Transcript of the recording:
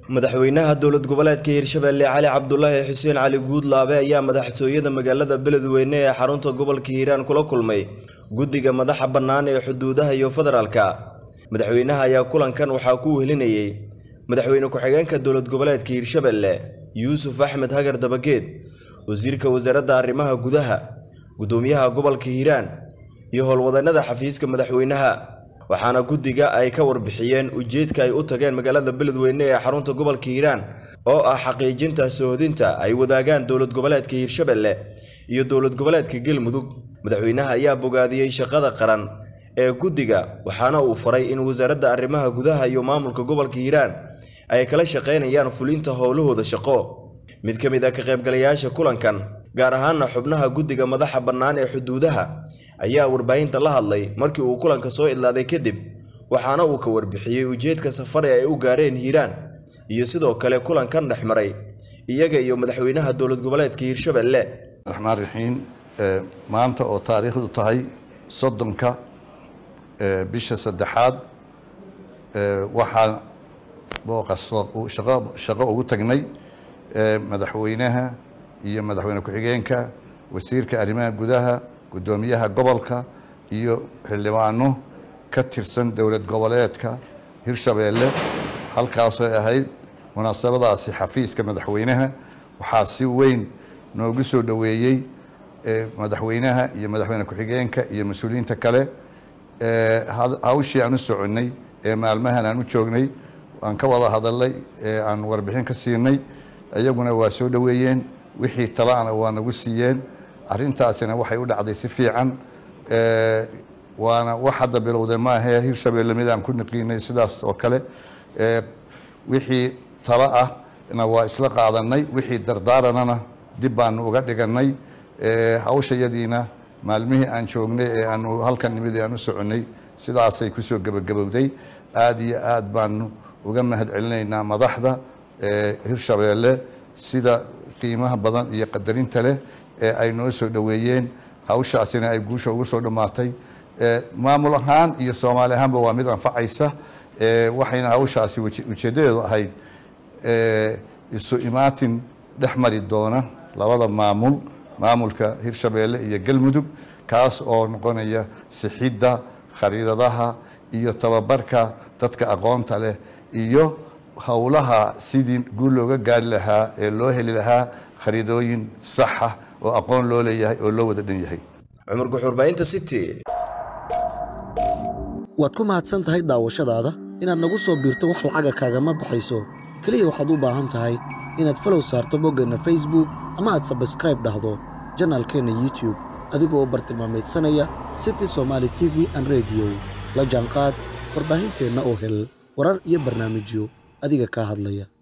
madaxweynaha dowlad goboleedka hiirshabelle cali cabdulaahi xuseen cali guudlaabe ayaa madaxtooyada magaalada beledweyne ee xarunta gobolka hiiraan kula kulmay guddiga madaxa bannaan ee xuduudaha iyo federaalka madaxweynaha ayaa kulankan waxaa ku wehelinayey madaxweyne ku-xigeenka dowlad goboleedka hiirshabelle yuusuf axmed hagar dabageed wasiirka wasaaradda arrimaha gudaha guddoomiyaha gobolka hiiraan iyo howlwadannada xafiiska madaxweynaha waxaana guddiga ay ka warbixiyeen ujeedka ay u tageen magaalada beledweyne ee xarunta gobolka hiiraan oo ah xaqiijinta sohodinta ay wadaagaan dowlad goboleedka hiirshabelle iyo dowlad goboleedka galmudug madaxweynaha ayaa bogaadiyey shaqada qaran ee guddiga waxaana uu faray in wasaaradda arrimaha gudaha iyo maamulka gobolka hiiraan ay kala shaqaynayaan fulinta howlahooda shaqo mid ka mid ah ka qaybgalayaasha kulankan gaar ahaana xubnaha guddiga madaxa bannaan ee xuduudaha ayaa warbaahinta la hadlay markii uu kulanka soo idlaaday kadib waxaana uu ka warbixiyey ujeedka safar ee ay u gaareen hiiraan iyo sidoo kale kulankan dhex maray iyaga iyo madaxweynaha dowlad goboleedka hiirshabelle raxmaan raxiim maanta oo taariikhdu tahay soddonka bisha saddexaad waxaan booqashaqo shaqo ugu tagnay madaxweynaha iyo madaxweyne ku-xigeenka wasiirka arrimaha gudaha guddoomiyaha gobolka iyo xildhibaano ka tirsan dowlad goboleedka hirshabeelle halkaasoo ahayd munaasabadaasi xafiiska madaxweynaha waxaa si weyn noogu soo dhoweeyey madaxweynaha iyo madaxweyne ku-xigeenka iyo mas-uuliyiinta kale hawshii aan u soconnay ee maalmahan aan u joognay aan ka wada hadalnay ee aan warbixin ka siinay iyaguna waa soo dhoweeyeen wixii talaana waa nagu siiyeen arrintaasina waxay u dhacday si fiican waana wax hadda bilowday maahee hirshabelle mid aan ku naqiinay sidaas oo kale wixii talo ah na waa isla qaadanay wixii dardaaranana dib baanu uga dhiganay hawshayadiina maalmihii aan joognay ee aanu halkan nimid aan u soconnay sidaasay kusoo gebagabowday aada iyo aad baanu uga mahad celinaynaa madaxda hirshabeelle sida qiimaha badan iyo qadarinta leh ee ay noo soo dhoweeyeen hawshaasina ay guusha ugu soo dhammaatay maamul ahaan iyo soomaali ahaanba waa mid anfacaysa waxayna hawshaasi ujeeddadeedu ahayd isu imaatin dhex mari doona labada maamul maamulka hirshabeelle iyo galmudug kaas oo noqonaya sixidda khariidadaha iyo tababarka dadka aqoonta leh iyo howlaha sidii guul looga gaari lahaa ee loo heli lahaa khariidooyin saxa oo aqoon loo leeyahay oo loo wada dhan yahay cumar guxurbaahinta city waad ku mahadsan tahay daawashadaada inaad nagu soo biirto wax lacaga kaagama baxayso keliya waxaad u baahan tahay inaad falow saarto boggeenna facebook ama aad sabskraib dhahdo janaalkeenna youtube adigoo bartilmaameedsanaya city somaali t v an rediyo la jaanqaad warbaahinteenna oo hel warar iyo barnaamijyo adiga kaa hadlaya